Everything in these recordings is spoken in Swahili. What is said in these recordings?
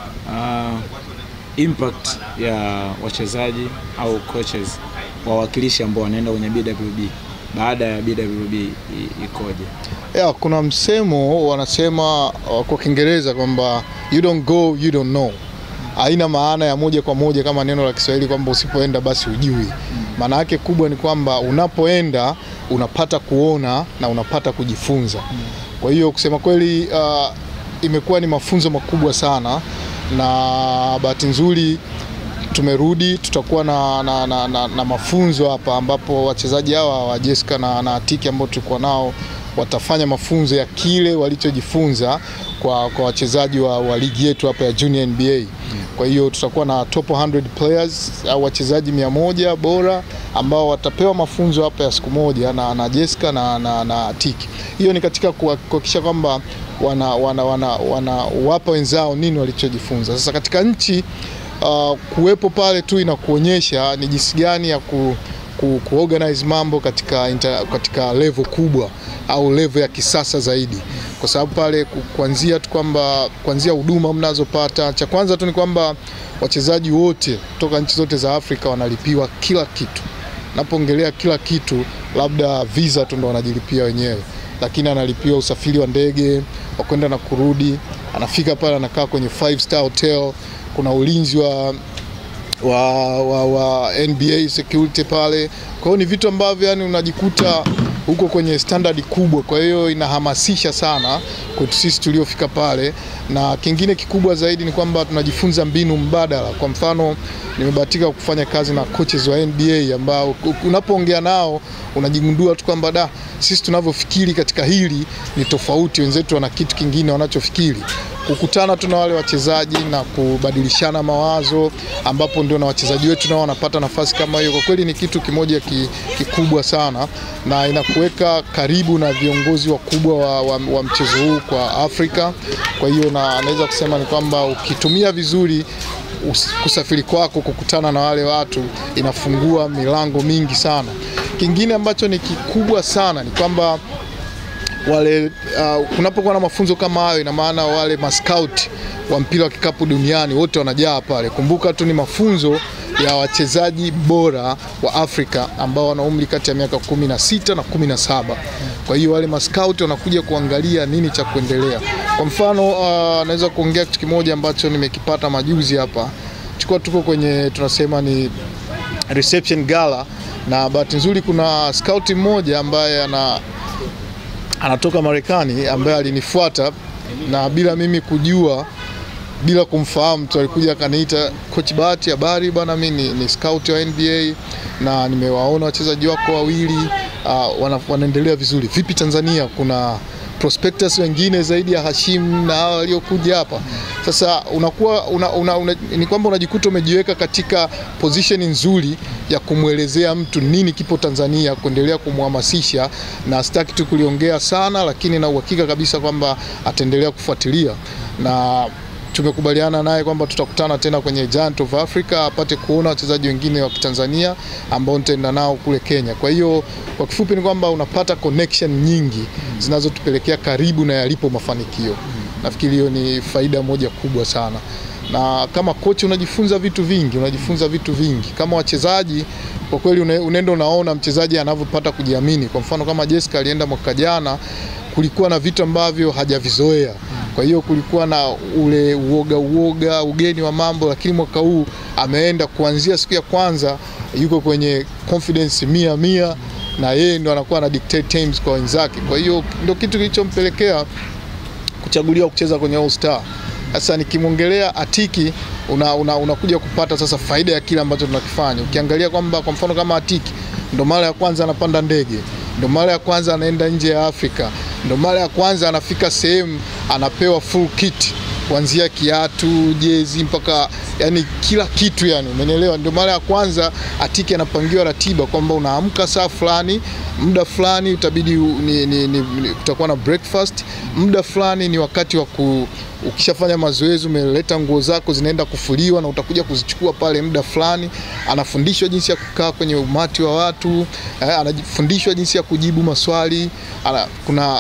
uh, impact ya wachezaji au coaches wawakilishi ambao wanaenda kwenye BWB baada ya BWB i- ikoje? Ya, kuna msemo wanasema uh, kwa Kiingereza kwamba you don't go you don't know. Haina maana ya moja kwa moja kama neno la Kiswahili kwamba usipoenda basi hujui. Maana yake kubwa ni kwamba unapoenda unapata kuona na unapata kujifunza. Kwa hiyo kusema kweli uh, imekuwa ni mafunzo makubwa sana na bahati nzuri tumerudi tutakuwa na, na, na, na, na mafunzo hapa ambapo wachezaji hawa wa Jessica na, na Atiki ambao tulikuwa nao watafanya mafunzo ya kile walichojifunza kwa, kwa wachezaji wa, wa ligi yetu hapa ya Junior NBA. Kwa hiyo tutakuwa na top 100 players au wachezaji 100 bora ambao watapewa mafunzo hapa ya siku moja na, na Jessica na, na, na Atiki. Hiyo ni katika kuha- kuhakikisha kwamba wana, wana, wana, wana wapa wenzao nini walichojifunza. Sasa katika nchi uh, kuwepo pale tu inakuonyesha ni jinsi gani ya ku, ku, kuorganize mambo katika, inter, katika level kubwa au level ya kisasa zaidi, kwa sababu pale ku- kuanzia tu kwamba kuanzia huduma mnazopata, cha kwanza tu ni kwamba wachezaji wote kutoka nchi zote za Afrika wanalipiwa kila kitu. Napoongelea kila kitu, labda visa tu ndo wanajilipia wenyewe, lakini analipiwa usafiri wa ndege wa kwenda na kurudi, anafika pale anakaa kwenye five star hotel, kuna ulinzi wa wa, wa, wa NBA security pale. Kwa hiyo ni vitu ambavyo yani unajikuta huko kwenye standard kubwa, kwa hiyo inahamasisha sana kwetu sisi tuliofika pale, na kingine kikubwa zaidi ni kwamba tunajifunza mbinu mbadala. Kwa mfano, nimebahatika kufanya kazi na coaches wa NBA ambao unapoongea nao unajigundua tu kwamba da, sisi tunavyofikiri katika hili ni tofauti, wenzetu wana kitu kingine wanachofikiri kukutana tu na wale wachezaji na kubadilishana mawazo, ambapo ndio na wachezaji wetu nao wanapata nafasi kama hiyo. Kwa kweli ni kitu kimoja ki, kikubwa sana na inakuweka karibu na viongozi wakubwa wa, wa, wa mchezo huu kwa Afrika. Kwa hiyo na naweza kusema ni kwamba ukitumia vizuri us- kusafiri kwako kukutana na wale watu inafungua milango mingi sana. Kingine ambacho ni kikubwa sana ni kwamba wale uh, kunapokuwa na mafunzo kama hayo, ina maana wale mascout wa mpira wa kikapu duniani wote wanajaa pale. Kumbuka tu ni mafunzo ya wachezaji bora wa Afrika ambao wana umri kati ya miaka kumi na sita na kumi na saba. Kwa hiyo wale mascout wanakuja kuangalia nini cha kuendelea. Kwa mfano uh, naweza kuongea kitu kimoja ambacho nimekipata majuzi hapa, tulikuwa tuko kwenye tunasema ni reception gala, na bahati nzuri kuna scout mmoja ambaye ana anatoka Marekani ambaye alinifuata na bila mimi kujua, bila kumfahamu tu, alikuja akaniita, coach Bahati, habari bwana, mimi ni, ni scout wa NBA na nimewaona wachezaji wako wawili uh, wana, wanaendelea vizuri. Vipi Tanzania, kuna prospectors wengine zaidi ya Hashim na hao waliokuja hapa? Sasa unakuwa una, una, una, ni kwamba unajikuta umejiweka katika position nzuri ya kumwelezea mtu nini kipo Tanzania, kuendelea kumhamasisha, na sitaki tu kuliongea sana, lakini na uhakika kabisa kwamba ataendelea kufuatilia na tumekubaliana naye kwamba tutakutana tena kwenye Giant of Africa apate kuona wachezaji wengine wa Kitanzania ambao nitaenda nao kule Kenya. Kwa hiyo kwa kifupi ni kwamba unapata connection nyingi zinazotupelekea karibu na yalipo mafanikio. Nafikiri hiyo ni faida moja kubwa sana, na kama kocha unajifunza vitu vingi, unajifunza vitu vingi. Kama wachezaji kwa kweli une- unaenda unaona mchezaji anavyopata kujiamini. Kwa mfano kama Jessica alienda mwaka jana, kulikuwa na vitu ambavyo hajavizoea kwa hiyo kulikuwa na ule uoga uoga ugeni wa mambo, lakini mwaka huu ameenda kuanzia siku ya kwanza yuko kwenye confidence mia mia, na yeye ndo anakuwa na dictate times kwa wenzake. Kwa hiyo ndo kitu kilichompelekea kuchaguliwa kucheza kwenye All Star. Sasa nikimwongelea Atiki una, una, unakuja kupata sasa faida ya kile ambacho tunakifanya. Ukiangalia kwamba kwa mfano kama Atiki ndo mara ya kwanza anapanda ndege, ndo mara ya kwanza anaenda nje ya Afrika, ndo mara ya kwanza anafika sehemu anapewa full kit kuanzia kiatu, jezi mpaka yani kila kitu yani, umenielewa? Ndio mara ya kwanza Atiki anapangiwa ratiba kwamba unaamka saa fulani, muda fulani utabidi u- ni, ni, ni, ni, utakuwa na breakfast, muda fulani ni wakati wa ku ukishafanya mazoezi umeleta nguo zako zinaenda kufuliwa na utakuja kuzichukua pale muda fulani. Anafundishwa jinsi ya kukaa kwenye umati wa watu eh, anafundishwa jinsi ya kujibu maswali ana, kuna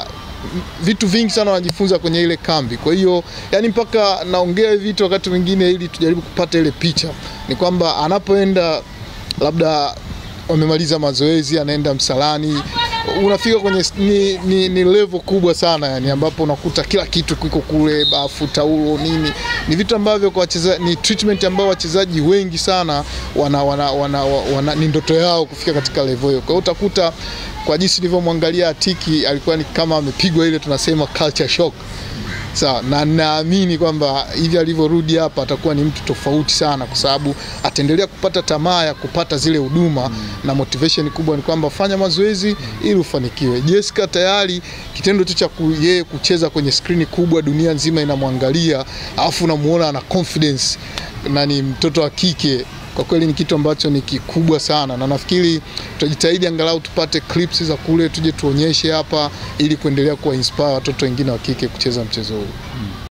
vitu vingi sana wanajifunza kwenye ile kambi. Kwa hiyo yani, mpaka naongea hivi vitu wakati mwingine ili tujaribu kupata ile picha, ni kwamba anapoenda labda wamemaliza mazoezi, anaenda msalani, unafika kwenye ni, ni, ni level kubwa sana yani, ambapo unakuta kila kitu kiko kule, bafu, taulo, nini. Ni vitu ambavyo kwa wachezaji ni treatment ambayo wachezaji wengi sana wana, wana, wana, wana, ni ndoto yao kufika katika level hiyo. Kwa hiyo utakuta kwa jinsi nilivyomwangalia Atiki alikuwa ni kama amepigwa ile tunasema culture shock. Sawa, na naamini kwamba hivi alivyorudi hapa atakuwa ni mtu tofauti sana, kwa sababu ataendelea kupata tamaa ya kupata zile huduma mm. na motivation kubwa ni kwamba fanya mazoezi mm. ili ufanikiwe. Jessica tayari kitendo tu cha yeye kucheza kwenye skrini kubwa, dunia nzima inamwangalia, alafu unamuona ana confidence na ni mtoto wa kike kwa kweli ni kitu ambacho ni kikubwa sana, na nafikiri tutajitahidi angalau tupate clips za kule tuje tuonyeshe hapa, ili kuendelea kuwa inspire watoto wengine wa kike kucheza mchezo huu.